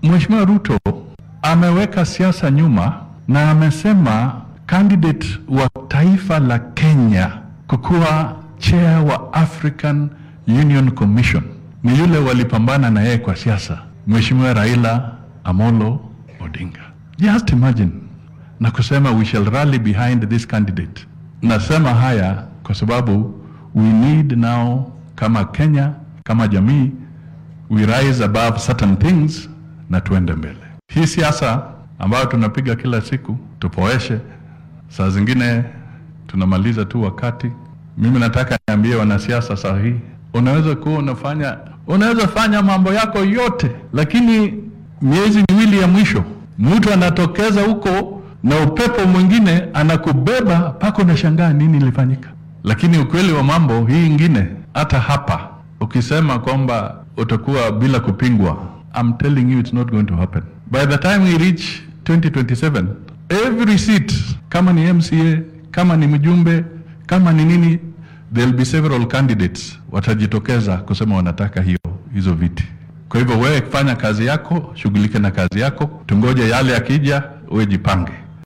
Mheshimiwa Ruto ameweka siasa nyuma na amesema candidate wa taifa la Kenya kukuwa chair wa African Union Commission ni yule walipambana na yeye kwa siasa, Mheshimiwa Raila Amolo Odinga. Just imagine na kusema we shall rally behind this candidate. Nasema haya kwa sababu we need now kama Kenya, kama jamii we rise above certain things na tuende mbele. Hii siasa ambayo tunapiga kila siku tupoeshe, saa zingine tunamaliza tu wakati. Mimi nataka niambie wanasiasa saa hii, unaweza kuwa unafanya unaweza fanya mambo yako yote, lakini miezi miwili ya mwisho mtu anatokeza huko na upepo mwingine anakubeba mpaka unashangaa nini ilifanyika. Lakini ukweli wa mambo hii ingine, hata hapa ukisema kwamba utakuwa bila kupingwa, I'm telling you it's not going to happen. By the time we reach 2027 every seat, kama ni MCA, kama ni mjumbe, kama ni nini, there'll be several candidates watajitokeza kusema wanataka hiyo hizo viti. Kwa hivyo wewe fanya kazi yako, shughulike na kazi yako, tungoje yale yakija, uwe jipange.